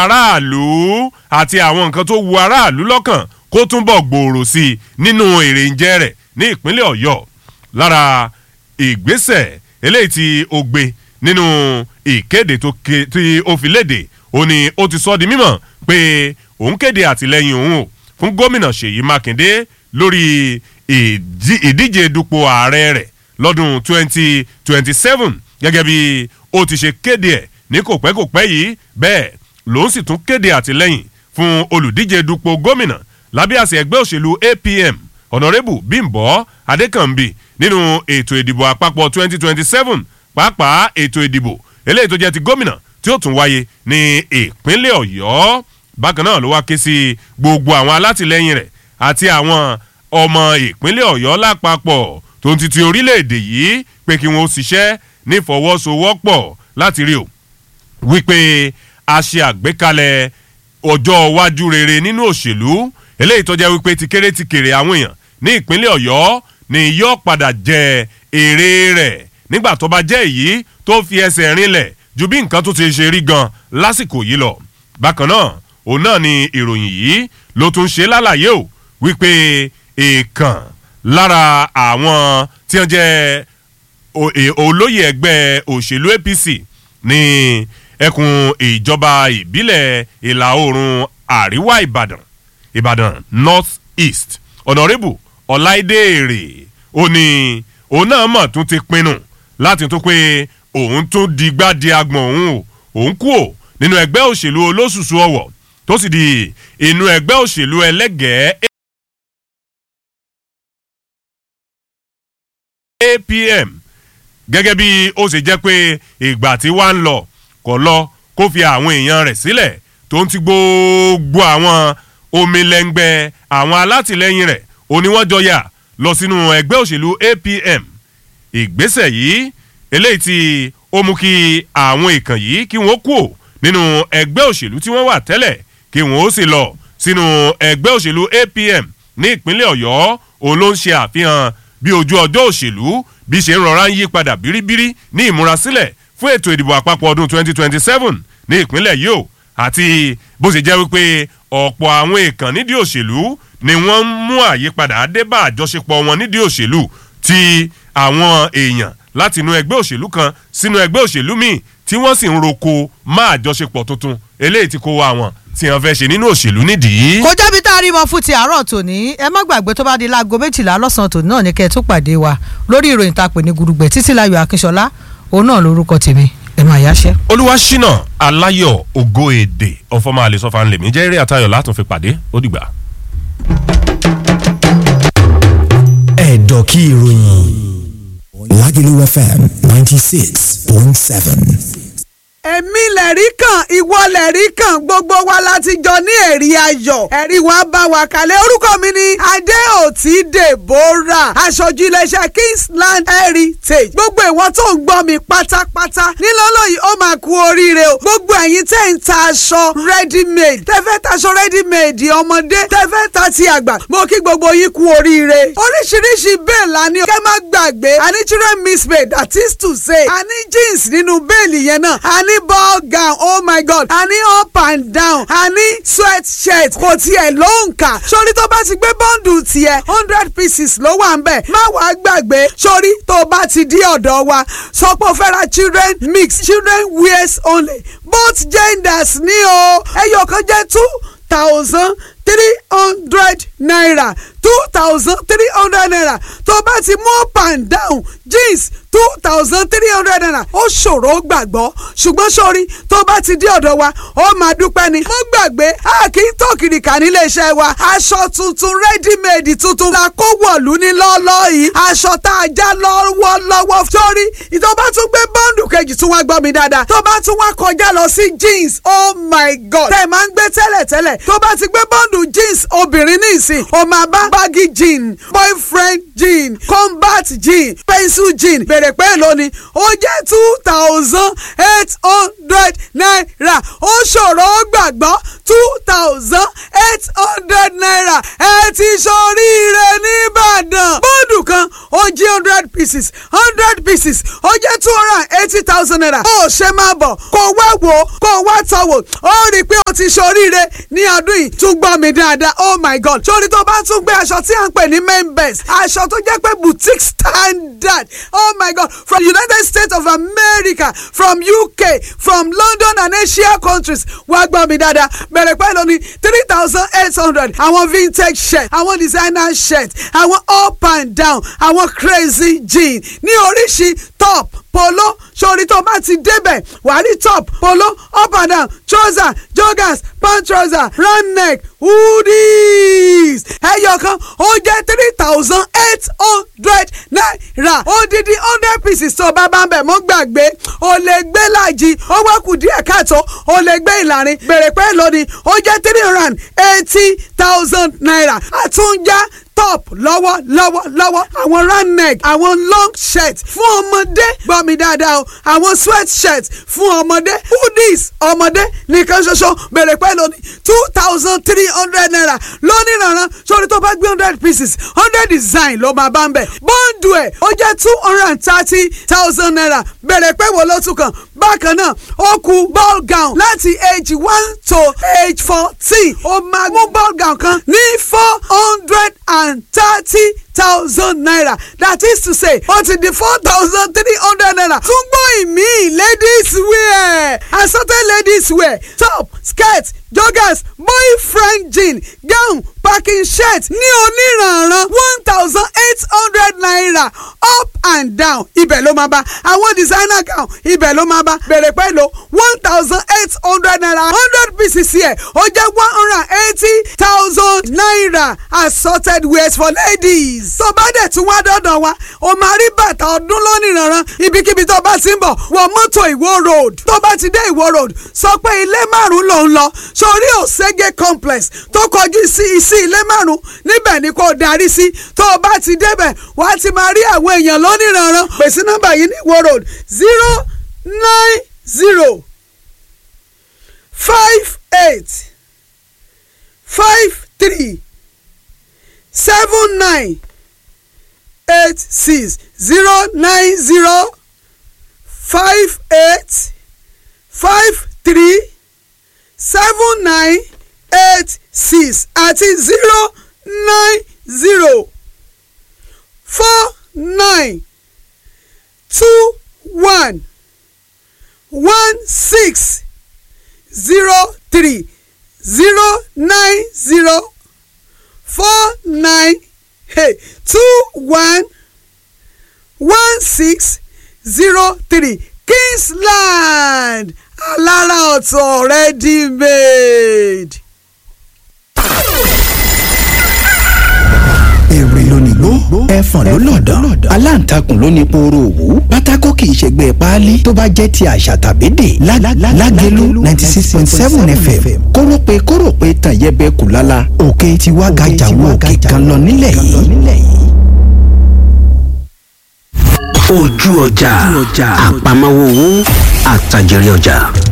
aráàlú àti àwọn nǹkan tó wu aráàlú lọ́kàn kó túnbọ̀ gbòòrò sí i nínú èrèǹjẹ rẹ̀ ní ìpínlẹ̀ ọ̀yọ́ lára ìgbésẹ̀ eléyìí tí ó gbé nínú ìkéde tó ké- tí ó fi léde ó ní ó ti sọ di mímọ̀ pé òun kéde àtìlẹ́yìn òun o fún gómìnà ṣèyí mákindé lórí ìdí- ìdíje dupò ààrẹ rẹ̀ lọ́dún 2027 gẹ́gẹ́ bí ó ti ṣe kéde ẹ̀ ní kòpẹ́kòpẹ́ yìí bẹ́ẹ̀ lòun sì tún kéde àtìlẹ́yìn fún olùdíje dupò gómìnà lábẹ́ àṣẹ ẹgbẹ́ òṣèlú apm ọ̀nàrẹ́bù bímbọ́ adékànbí nínú ètò ìdìbò àpapọ̀ 2027 pàápàá ètò ìdìbò eléyìí tó jẹ́ ti gómìnà tí ó tún wáyé ní ìpínlẹ̀ ọ̀yọ́ bákan náà ló wá ké sí gbogbo àwọn alátìlẹyìn rẹ̀ àti àwọn ọmọ ìpínlẹ̀ ọ̀yọ́ lápapọ̀ tó ń titi orílẹ̀-èdè yìí pé kí wọ́n ó ṣiṣẹ́ nífọwọ́sowọ́pọ̀ láti rí o wípé a ṣe àgbékalẹ̀ ọjọ́ iwájú rere nínú òṣèlú eléyìí tó jẹ́ wípé ti kéré ti kéré àwọn èèyàn ní ìpínlẹ̀ ọ̀yọ́ ni yóò padà jẹ èrè rẹ̀ nígbà tó bá jẹ́ èyí tó fi ẹsẹ̀ rinlẹ̀ ju bí nǹkan tó ti ṣe rí gan lásìkò yìí lọ bákan náà òun náà ni ìròyìn yìí ló tún ṣe lálàyé o wípé èèkàn lára àwọn tí wọ́n jẹ́ o- e- olóyè ẹgbẹ́ òṣèlú apc ní ẹkùn ìjọba ìbílẹ̀ ìlà oòrùn àríwá ìbàdàn ìbàdàn north east ọ̀nàrẹ́bù ọ̀láìdéèrè ó ní òun náà mọ̀ tún ti pinnu láti tún pé òun tún digbá di agbọ̀n òun o òun kú ò nínú ẹgbẹ́ òṣèlú olóṣùṣù ọ̀wọ̀ tó sì di inú ẹgbẹ́ òṣèlú ẹlẹ́gẹ̀ẹ́ apm gẹ́gẹ́ bí ó ṣe jẹ́ pé ìgbà tí wàá ń lọ kọ̀ lọ kó fi àwọn èèyàn rẹ̀ sílẹ̀ tó ń ti gbogbo àwọn omilẹ́ngbẹ́ àwọn alátìlẹyìn rẹ̀ oníwọ́jọyà lọ sínú ẹgbẹ́ òṣèlú apm ìgbésẹ̀ yìí eléyìí tí ó mú kí àwọn ìkàn yìí kí wọ́n kú nínú ẹgbẹ́ òṣèlú tí wọ́n wà tẹ́lẹ̀ kí wọ́n ó sì lọ sínú ẹgbẹ́ òṣèlú apm ní ìpínlẹ̀ ọ̀yọ́ òun ló ń ṣe àfihàn bí ojú ọjọ́ òṣèlú bí ṣe ń rọra ń yí padà bíríbírí ní ìmúrasílẹ̀ fún ètò ìdìbò àpapọ̀ ọdún 2027 ní ìpínlẹ̀ yìí o àti bó ṣe jẹ́ wípé ọ̀pọ̀ àwọn èèkàn nídìí òṣèlú ni wọ́n ń mú àyípadà dé bá àjọṣepọ̀ wọn nídìí òṣèlú tí àwọn èèyàn láti inú ẹgbẹ́ òṣèlú kan sínú ẹgbẹ́ òṣèlú míì tí wọ́n sì ń roko má àjọṣepọ̀ tuntun eléyìí tí kò wá wọn tí wọ́n fẹ́ ṣe nínú òṣèlú nídìí. kò jẹ́bi tá a rí mọ fún ti àárọ̀ tòní ẹ má gbàgbé tó bá di láago méjìlá lọ́sàn-án tòní náà ní kẹ́ ẹ tó pàdé wa lórí ìròyìn tá a pè ní gurugbẹ̀ títí láyọ̀ akínṣọlá òun náà lórúkọ tèmi ẹ máa yáṣẹ́. olúwaṣínà aláyọ̀ ògo èdè ọ̀fọ̀mọ́ àlesọ́fà ńlẹ̀mí jẹ́ eré àtayọ̀ látún fi pàdé ó dìgbà. ẹ̀dọ̀ kí ìròyìn Lagelu FM ninety six point seven. èmi lẹ̀rí kan ìwọ lẹ̀rí kan gbogbo wa láti jọ ní ẹ̀rí ayọ̀ ẹ̀rí wa bá wa kalẹ̀ orúkọ mi ni adéòtí deborah aṣojú iléeṣẹ́ kingsland heritage gbogbo ìwọ tó ń gbọ́ mi pátápátá nílọ́lọ́ yìí ó máa kú oríire o gbogbo ẹ̀yin tẹ́ ń ta aṣọ ready made tẹ́fẹ́ taṣọ ready made ọmọdé tẹ́fẹ́ ta ti àgbà mo kí gbogbo yín kú oríire oríṣiríṣi bẹ́ẹ̀ la ní kẹ́ má gbàgbé àní children mismade that is to say àní jeans nínú bẹ́ẹ̀lì yẹn náà àní ball gown oh my god àní up and down àní sweat shirt kò tiẹ̀ ló ń kà sórí tó bá ti gbé bọ́ǹdù tiẹ̀ hundred pieces ló wà ń bẹ̀ má wàá gbàgbé sórí tó bá ti dí ọ̀dọ̀ wa sọ pé o fẹ́ ra children mix children wears only both genders ní o ẹyọ kan jẹ́ two thousand three hundred naira two thousand three hundred naira tó bá ti mú up and down jeans two thousand three hundred naira ó ṣòro gbàgbọ́ ṣùgbọ́n sórí tó bá ti dé ọ̀dọ̀ wa ó máa dúpẹ́ ni mo gbàgbé a kì í tó kìrìkà nílé iṣẹ́ wa aṣọ tuntun ready made tuntun la kó wọ̀lú ní lọ́ọ́lọ́ yìí aṣọ tá a já lọ́wọ́lọ́wọ́ sórí tó bá tún gbé bọ́ǹdù kejì tún wá gbọ́ mi dáadáa tó bá tún wá kọjá lọ sí jeans oh my god tẹ̀ máa ń gbé tẹ́lẹ̀tẹ́lẹ̀ tó bá ti gbé bọ́ǹdù jeans obìnrin ní ìsìn ó máa bá baggy jean boyfriend jean combat jean pencil jean bèrè pé lónìí ó jẹ́ two thousand eight hundred naira ó ṣòro ó gbàgbọ́ two thousand eight hundred naira ẹ ti ṣoríire nìbàdàn bọ́ọ̀dù kan ó jí hundred pieces hundred pieces ó jẹ́ two hundred and eighty thousand naira ó ṣe máa bọ̀ kó wá wò ó kó wá tọ̀ wò ó rí i pé ó ti ṣoríire ní ọdún yìí tún gbọ́ mi dáadáa oh my god sórí tó bá tún gbé aṣọ tí à ń pè ní main best aṣọ tó jẹ́ pé boutique standard oh my god from united states of america from uk from london and asia countries wá gbọ́ mi dáadáa bẹ̀rẹ̀ pẹ́ lóní three thousand eight hundred àwọn vintage shirt àwọn designer shirt àwọn up and down àwọn crazy jean ní oríṣi top polo sórí tó bá ti débẹ̀ wàá rí top polo up and down trouser joggers pant trouser round neck hoodies ẹyọ kan ó jẹ́ three thousand eight hundred naira odidi hundred pieces tó bá bá ń bẹ̀ mọ́ gbàgbé o lè gbé láàjì ó wá kù díẹ̀ káàtó o lè gbé ìlàrin bèrè pé lónìí ó jẹ́ three hundred and eighty thousand naira àtúnjá top lọ́wọ́ lọ́wọ́ lọ́wọ́ àwọn round neck àwọn long shirt fún ọmọdé gbọ́ mi dáadáa o àwọn sweat shirt fún ọmọdé hoodies ọmọdé nìkan ṣoṣo bèrè pẹ́ lónìí two thousand three hundred naira lónìí rànran sórí tó bá gbé hundred pieces hundred design ló máa bá ń bẹ̀ bọ́ǹdù ẹ̀ ó jẹ́ two hundred and thirty thousand naira bèrè pẹ́ wo ló tún kàn bákan náà ó kù ball gown láti age one to age fourteen ó máa mú ball gown kan ní four hundred and thirty thousand naira that is to say ó ti di four thousand three hundred naira tún gbọ́ ìmí ladies wear assorted ladies wear top skirt joggers boyfriend jean gown packing shirt ní oníranran one thousand eight hundred naira up and down ibẹ̀ ló máa bá àwọn designer gown ibẹ̀ ló máa bá bẹ̀rẹ̀ pẹ̀lú one thousand eight hundred naira hundred pieces here ó jẹ́ one hundred and eighty thousand naira assorted wears for ladies. tó bá dẹ̀ tún wá dọ́dọ̀ wa o máa rí bàtà ọdún lónìranran ibikíbi tó bá ti ń bọ̀ wọ mọ́tò ìwó road tó bá ti dé ìwó road sọ pé ilé márùn-ún ló ń lọ sórí òṣègé complex tó kọjú sí sí ilé márùn-ún níbẹ̀ ni kò darí sí tó o bá ti débẹ̀ wàá ti máa rí àwọn èèyàn lónìranran pèsè nọ́mbà yìí ní ìwó road zero nine zero five eight five three seven nine eight six zero nine zero five eight five three seven nine eight six àti zero nine zero four nine two one one six zero three zero nine zero four nine hey, two one one six zero three Kingsland alára ọ̀tọ̀ ready made. èrè lónìgbó ẹfọ̀n ló lọ̀dàn aláǹtakùn ló ní pooro òwú pátákó kì í ṣègbè páálí tó bá jẹ́ ti àṣà tàbédè lágẹ̀lú ninety six point seven fm kórópè kórópè tàn yẹbẹ kù lálá òkè tiwa gàjà wo òkè kan lọ nílẹ̀ yìí. ojú ọjà àpamọ́wọ́ owó àtàjèrè ọjà.